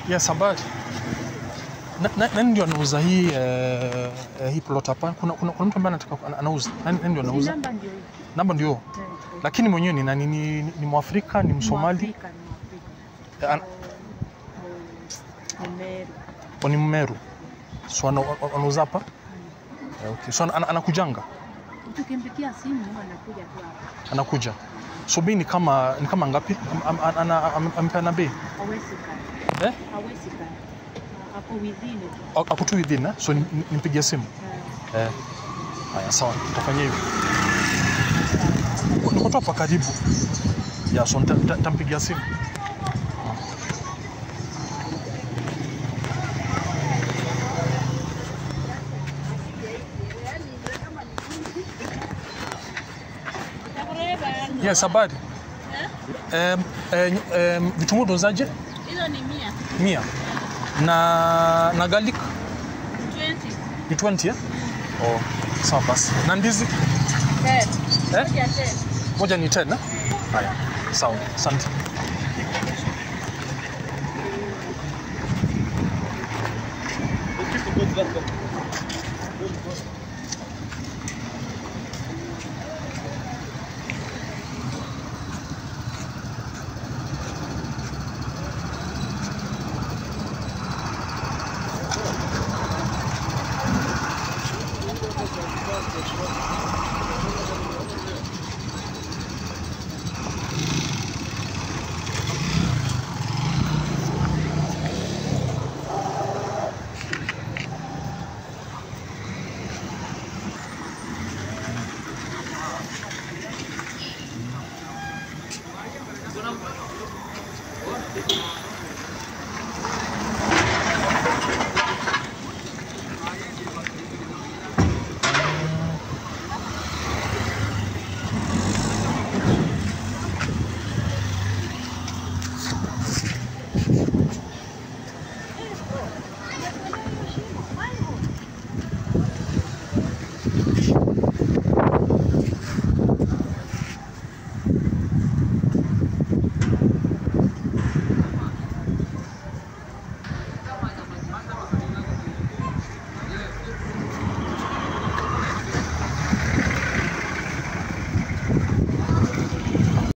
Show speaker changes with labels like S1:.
S1: Yes, habari. Na- na- Nani ndio anauza hii eh, eh, hii plot hapa? Kuna, kuna, kuna mtu ambaye anataka ana- anauza. Nani, nani ndio
S2: Si
S1: anauza?
S2: namba ndio hii.
S1: Namba ndio.
S2: Eh,
S1: Lakini mwenyewe ni nani? Ni, ni, ni Mwafrika, ni Msomali,
S2: Mwafrika, ni Mwafrika.
S1: Eh, an-
S2: Eh, ni Meru.
S1: au ni Mmeru. So ana- anauza hapa? Eh, okay. So ana- anakujanga?
S2: Tukimpigia simu anakuja tu hapa.
S1: Anakuja. So bei ni kama ni kama ngapi? Am- am- ana- am- Amepeana bei?
S2: Hawezi kaa.
S1: Eh?
S2: Hawezi kaa. Ako within it.
S1: Ako ako tu within, eh? So ni- ni- nimpigie simu.
S2: Eh,
S1: Eh. Haya, sawa, tutafanya hivyo. Niko tu hapa karibu. Ya, so nita- nita- nitampigia simu. Yes, habari. Um, um, vitunguu dozaje?
S2: Hizo ni mia.
S1: Mia. Na na garlic
S2: 20.
S1: ni 20 eh? Oh, sawa basi. Na ndizi
S2: 10.
S1: eh?
S2: Moja 10.
S1: Moja ni 10 eh? Haya. Sawa. Asante.